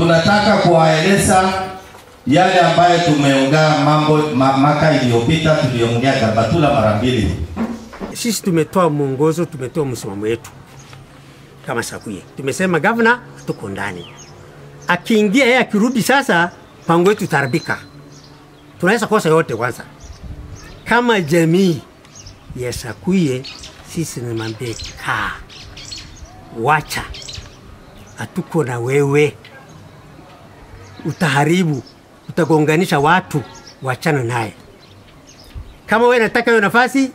tunataka kuwaeleza yale ambayo tumeongea mambo ma, maka iliyopita tuliongea Garbatula mara mbili. Sisi tumetoa mwongozo, tumetoa msimamo wetu kama Sakuye. Tumesema gavana tuko ndani, akiingia yeye akirudi, sasa pango yetu itarabika, tunaweza kosa yote. Kwanza kama jamii ya Sakuye, sisi nimwambie kaa, wacha, hatuko na wewe, utaharibu, utagonganisha watu, wachana naye. Kama wewe nataka hiyo nafasi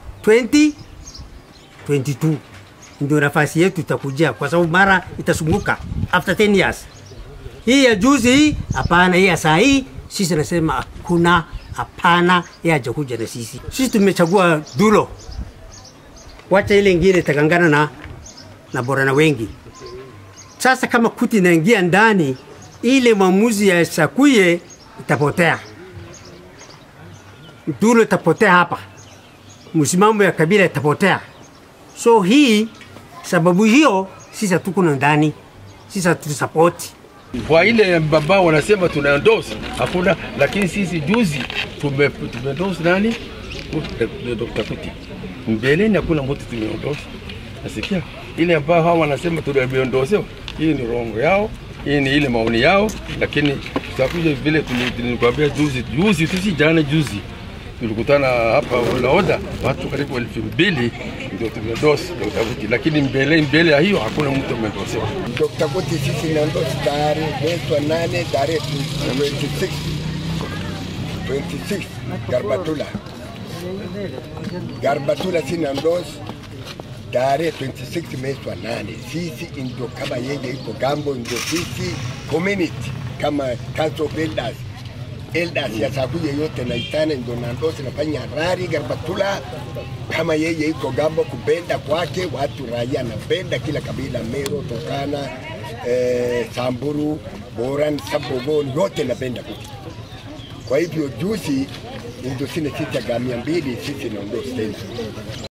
2022 ndio nafasi yetu itakujia, kwa sababu mara itasunguka after 10 years. Hii ya juzi hii hapana, hii ya saa hii sisi nasema hakuna, hapana, yeye hajakuja na sisi. Sisi tumechagua Dulo, wacha ile ingine itakangana na na Borana wengi. Sasa kama kuti inaingia ndani, ile maamuzi ya Sakuye itapotea, Dulo itapotea hapa, msimamo ya kabila itapotea. So hii sababu hiyo sisi hatuko na ndani, sisi hatusapoti kwa ile baba wanasema tuna endorse hakuna, lakini sisi juzi tume tume endorse nani Dr. Kuti. Mbeleni hakuna mtu tume endorse. Nasikia ile ambao hawa wanasema tumeendorse, hii ni rongo yao, hii ni ile maoni yao, lakini tutakuja vile tulikwambia juzi juzi, tusi jana juzi tulikutana hapa Unaoda, watu karibu elfu mbili ndio tumeendorse Dr. Kuti, lakini mbele mbele ya hiyo hakuna mtu ameendorse. Dr. Kuti sisi naondosi tarehe mwezi wa nane tarehe 26 26 Garbatula Garbatula si naondosi tarehe 26 mwezi wa nane. Sisi ndio kama yeye iko gambo, ndio sisi community kama Council of Elders elders ya Sakuye yote naitana ndio nandosi nafanya rari Garbatula kama yeye iko gambo, kupenda kwake watu raia napenda kila kabila, Mero, Turkana, eh, Samburu, Boran, Sabogoni yote napenda kuti. Kwa hivyo juzi ndio sina sita gamia mbili sisi naondosi tena